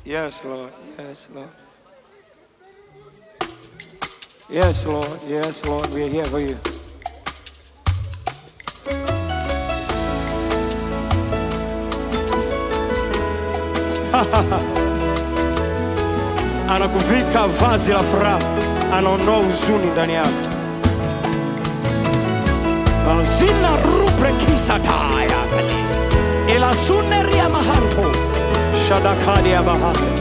Yes, Lord. Yes, Lord. Yes, Lord. Yes, Lord. We're here for you. Anakuvika vazi la furaha, anaondoa huzuni ndani yako. Zina rupre kisataya kali ila suneria mahanto shadakadi ya bahari.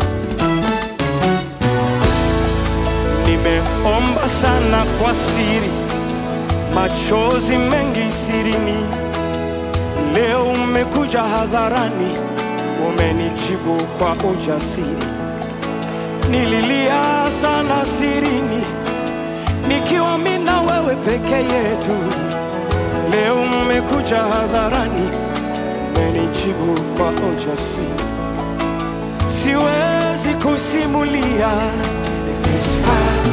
Nimeomba sana kwa siri, machozi mengi sirini. Leo umekuja hadharani, umenijibu kwa ujasiri. Nililia sana sirini, nikiwa mimi na wewe peke yetu. Leo umekuja hadharani, umenijibu kwa ujasiri. Siwezi kusimulia this far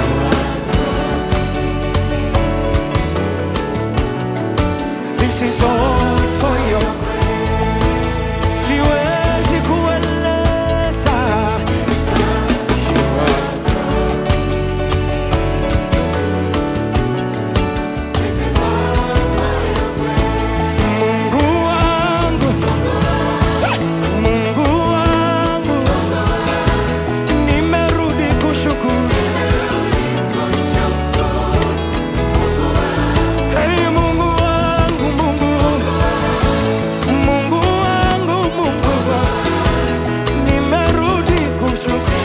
This is all for your Siwezi kueleza Mungu wangu Mungu wangu Nimerudi kushukuru Hey Mungu wangu Mungu Mungu wangu Mungu Nimerudi kushukuru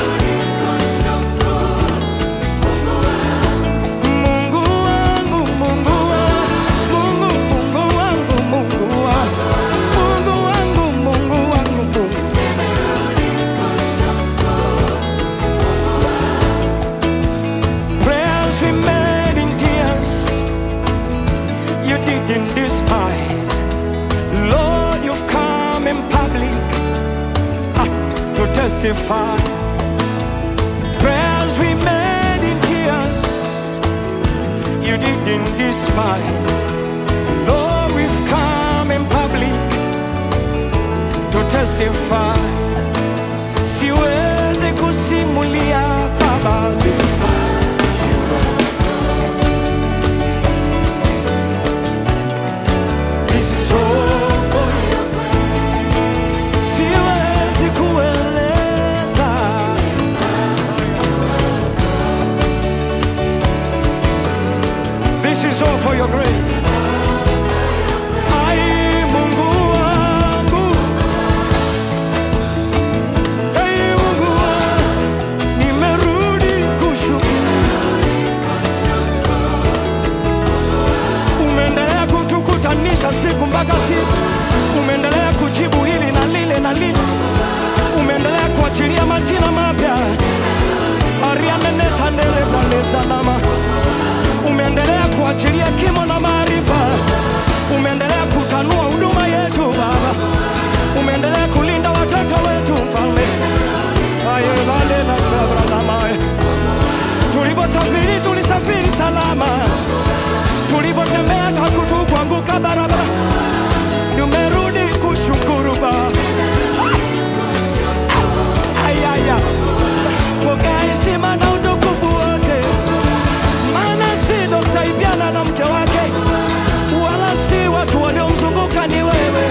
Mungu wangu Mungu wangu Mungu Mungu wangu Mungu wangu Mungu wangu Mungu wangu Mungu Prayers we made in tears You didn't despise Lord you've come in public ah, to testify Prayers we made in tears You didn't despise Lord we've come in public to testify Siwezi kusimulia baba This is all for you. Siwezi kueleza. This is all for your grace. Ai, Mungu wangu. Hey, Mungu wangu. Nimerudi kushukuru. Umeendelea kutukutanisha siku mpaka siku. Umeendelea kujibu hili na lile na lile. Umeendelea kuachilia majina mapya. arianenesanerebalezanama umeendelea kuachilia kimo na maarifa umeendelea kutanua huduma yetu baba umeendelea kulinda watoto wetu mfalme ayevale na sabranamae tulivyosafiri tulisafiri salama tulivyotembea hakutukuanguka barabara tumerudi kushukuru baba ayaya pokea heshima na utukufu wote, maana si Dokta Ipyana na mke wake, wala si watu waliomzunguka, ni wewe.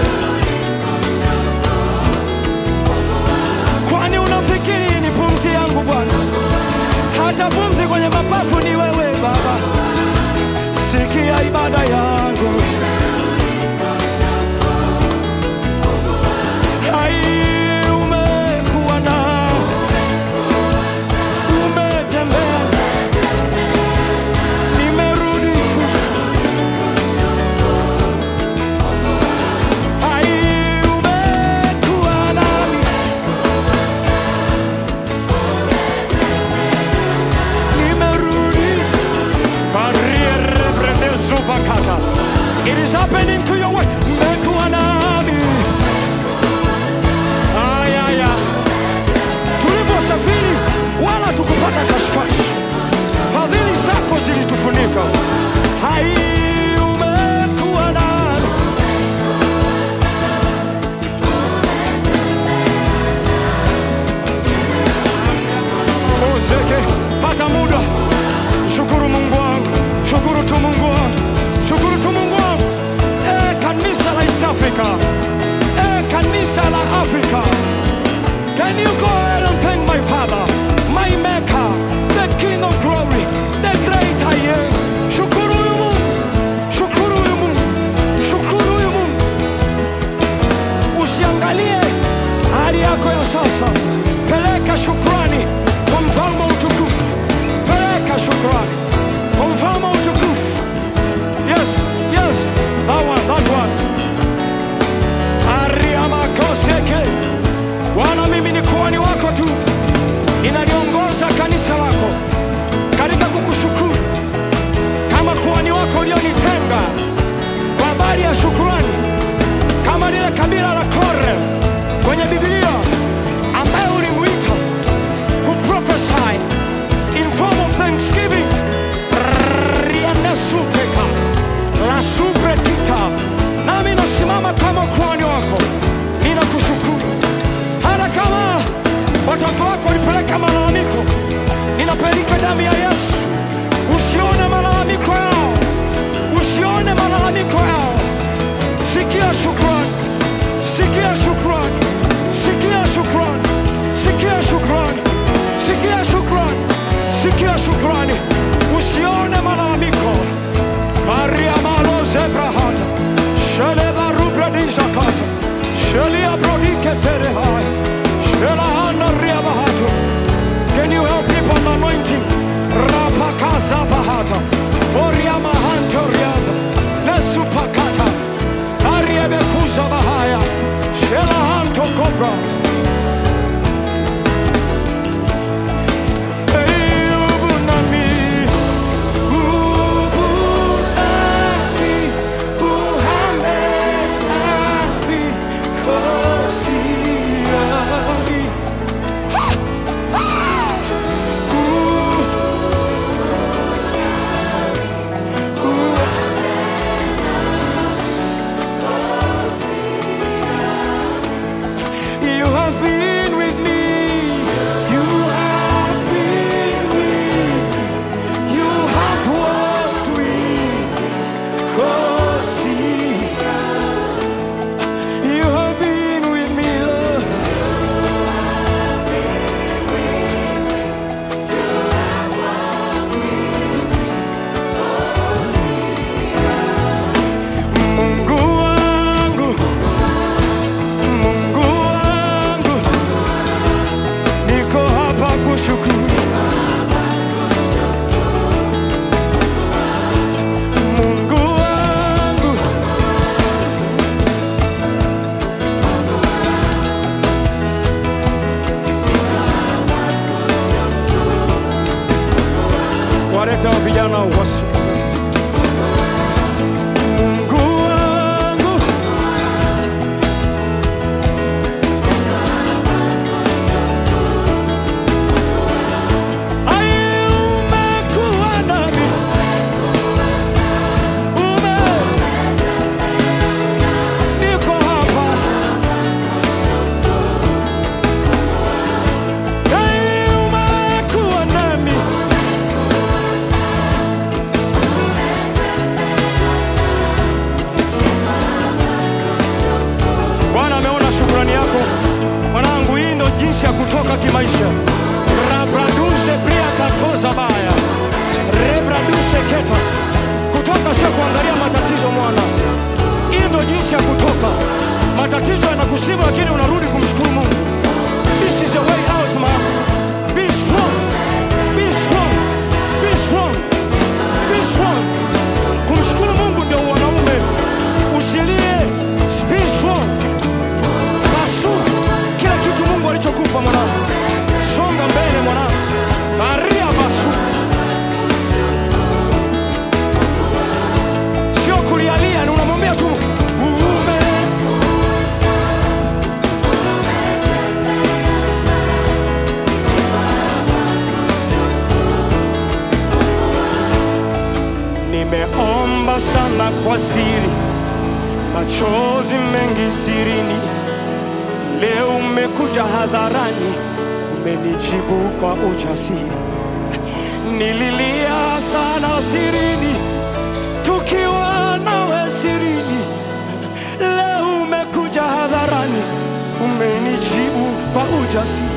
Kwani unafikiri ni pumzi yangu Bwana? Hata pumzi kwenye mapafu ni wewe Baba. Sikia ibada yangu, muda. Shukuru Mungu wangu, shukuru tu Mungu wangu, shukuru tu Mungu wangu. Eh, kanisa la East Africa, eh, kanisa la Afrika. Can you go ahead and thank my Father, my Maker, the King of Glory, the great I am. Shukuru huyu Mungu, shukuru huyu Mungu, shukuru huyu Mungu. Usiangalie hali yako ya sasa, peleka shukrani kwa mfalme wa utukufu, peleka shukrani kwa mfalme wa utukufu. Yes, yes, that one, that one. Ariamakoseke. Bwana, mimi ni kuhani wako tu, ninaliongoza kanisa lako katika kukushukuru kama kuhani wako ulionitenga kwa habari ya shukrani, kama lile kabila la Kore kwenye Biblia ambaye ulimuita kuprophesy in form of thanksgiving. Riende supeka la supretita, nami nasimama kama kuhani wako, ninakushukuru hata kama watoto wako walipeleka malalamiko, ninapeleka damu ya Yesu. Usione malalamiko yao, usione malalamiko yao. Sikia shukrani, sikia shukrani, sikia shukrani, sikia shukrani, sikia shukrani, sikia shukrani. Usione malalamiko. Karia malo zebrahata, sheleba rubradizakata, shelia brodike terehai, shelahana riabahatu. Can you help people on anointing? Rapakaza bahata, oriama hanto riata, lesupakata, ariebekuza bahaya, shelahanto kobra. Hey, ubunami, ubunami, uhamelami, kosiami. You have been with me. You have been with me. You have walked with me. Kosia. You have been with me, Lord. Mungu wangu, Mungu wangu, niko hapa kushukuru. Mungu wangu, waleta hao vijana wasu. Mungu wangu, ai umekuwa nami, ume niko hapa, ai umekuwa nami. Bwana ameona shukrani yako mwanangu, hii ndo jinsi ya kutoka kimaisha. rabraduse pria katoza baya rebraduse keta kutoka sio kuangalia matatizo mwana, hii ndo jinsi ya kutoka. Matatizo yanakusibu, lakini unarudi kumshukuru Mungu. This is a way out man. Be strong. Be strong. Be strong. Be strong. Kumshukuru Mungu ndio wanaume. Usilie. Be strong. Pasu kila kitu Mungu alichokupa mwanangu. Songa mbele mwanangu. Karia basu. Sio kulialia, ni unamwambia tu ume Nimeomba sana kwa siri, machozi mengi sirini. Leo umekuja hadharani, umenijibu kwa ujasiri. nililia sana sirini, tukiwa nawe sirini. Leo umekuja hadharani, umenijibu kwa ujasiri.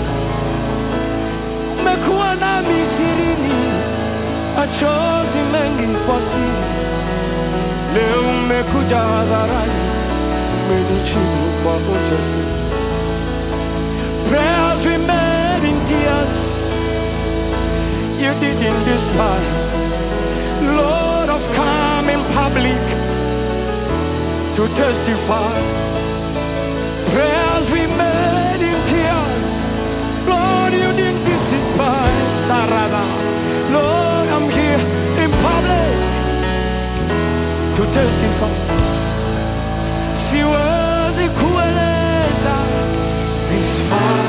Umekuwa nami sirini, machozi mengi kwa siri. Leo umekuja hadharani, umenijibu kwa ujasiri. Prayers we made in tears, you didn't despise. Lord, I've come in public to testify. Prayers we made in tears, Lord, you didn't despise. Sarada. Lord, I'm here in public to testify. Siwezi kueleza this far